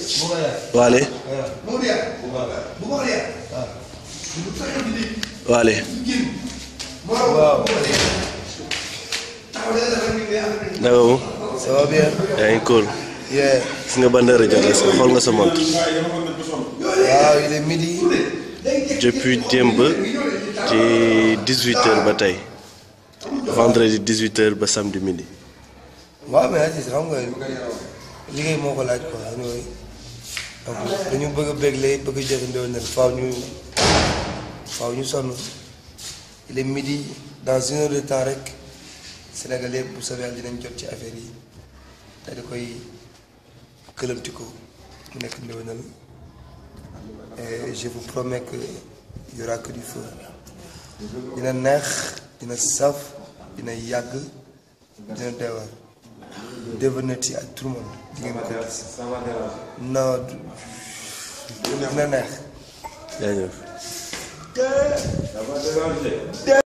Waale Waale waaw naka mu ça va bien. yaa ngi cool yeah. gis nga ban heure jot est-ce que xool nga sa montre waaw il est midi. depuis démb ci 18 heures ba tey vendredi 18 heures ba samedi midi waaw mais Aziz xam nga liggéey moo ko laaj quoi anyway donc dañu bëgg a bégle bëgg a jëfandikoo ne faaw ñu faaw ñu sonn il est midi dans une heure de temps rek Sénégal yëpp bu soobee Yàlla dinañ jot ci affaire yi te di koy këlëmti ko mu nekk ndéwénal et je vous promets que y aura que du feu dina neex dina saf dina yàgg dina doy waar déwénati ak tout le monde di ngeen ko gis non du- dina neex jaajëf